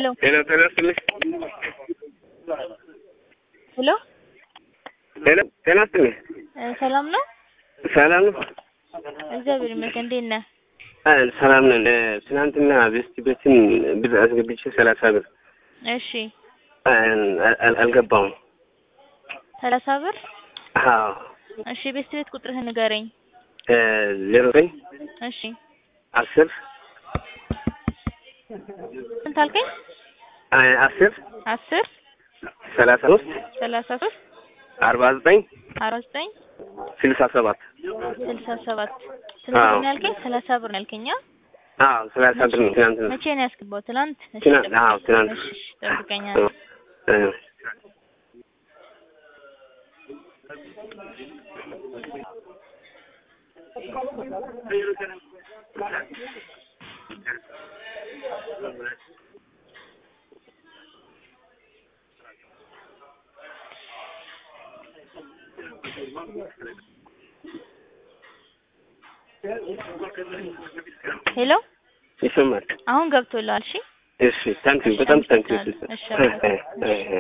ሄሎ ሄሎ ጤና ይስጥልኝ። ሄሎ ሄሎ ጤና ይስጥልኝ። እ ሰላም ነው? ሰላም ነው? እግዚአብሔር ይመስገን። እንዴት ነህ? አ ሰላም ነን። እ ትናንትና ቤስት ቤትን ብር አስገብቼ ሰላሳ ብር እሺ አ አል- አልገባውም። ሰላሳ ብር አዎ እሺ። ቤት ቤት ቁጥርህን ንገረኝ። እ ዜሮ ዘጠኝ እሺ አስር ስንት አልከኝ? አ አስር አስር ሰላሳ ሶስት ሰላሳ ሶስት አርባ ዘጠኝ አርባ ዘጠኝ ስልሳ ሰባት ስልሳ ሰባት ስንት አዎ። ብር ነው ያልከኝ? ሰላሳ ብር ነው ያልከኝ? አ? አዎ ሰላሳ ብር ነው ትናንትና። መቼ ነው ያስገባው? ትናንት? እሺ ትናንት ጠብቀኝ። አዎ ትናንት እሺ እሺ፣ ጠብቀኝ እ አንዴ። እ ሄሎ ይሰማል። አሁን ገብቶልሃል? እሺ እሺ ታንኪዩ በጣም ታንኪዩ። እሺ፣ ሲስተር። እ እ እ